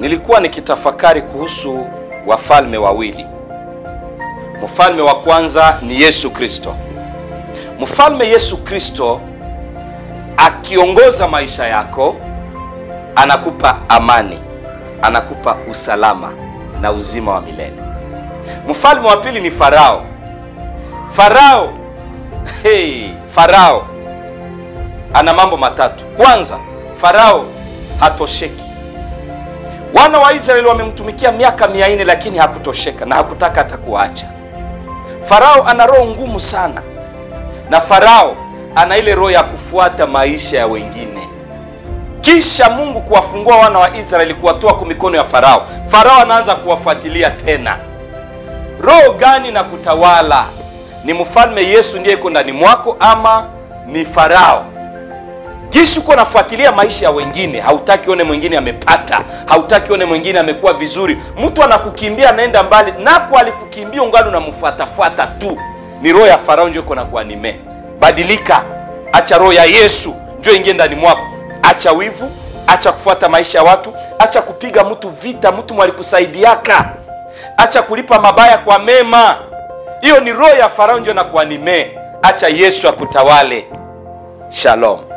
nilikuwa nikitafakari kuhusu wafalme wawili. Mfalme wa kwanza ni Yesu Kristo. Mfalme Yesu Kristo akiongoza maisha yako, anakupa amani, anakupa usalama na uzima wa milele. Mfalme wa pili ni Farao. Farao, hey, Farao ana mambo matatu. Kwanza, Farao hatosheki. Wana wa Israeli wamemtumikia miaka mia nne lakini hakutosheka na hakutaka hata kuacha. Farao ana roho ngumu sana, na Farao ana ile roho ya kufuata maisha ya wengine. Kisha Mungu kuwafungua wana wa Israeli, kuwatoa kwa mikono ya Farao, Farao anaanza kuwafuatilia tena. Roho gani na kutawala? Ni mfalme Yesu ndiye iko ndani mwako ama ni Farao? Jinsi uko nafuatilia maisha ya wengine, hautaki one mwingine amepata, hautaki one mwingine amekuwa vizuri. Mtu anakukimbia anaenda mbali, nako alikukimbia ungali unamfuatafuata tu. Ni roho ya Farao ndio iko na kuanime. Badilika, acha roho ya Yesu ndio ingie ndani mwako. Acha wivu, acha kufuata maisha ya watu, acha kupiga mtu vita, mtu mwalikusaidiaka, acha kulipa mabaya kwa mema. Hiyo ni roho ya Farao ndio na kuanime. Acha Yesu akutawale. Shalom.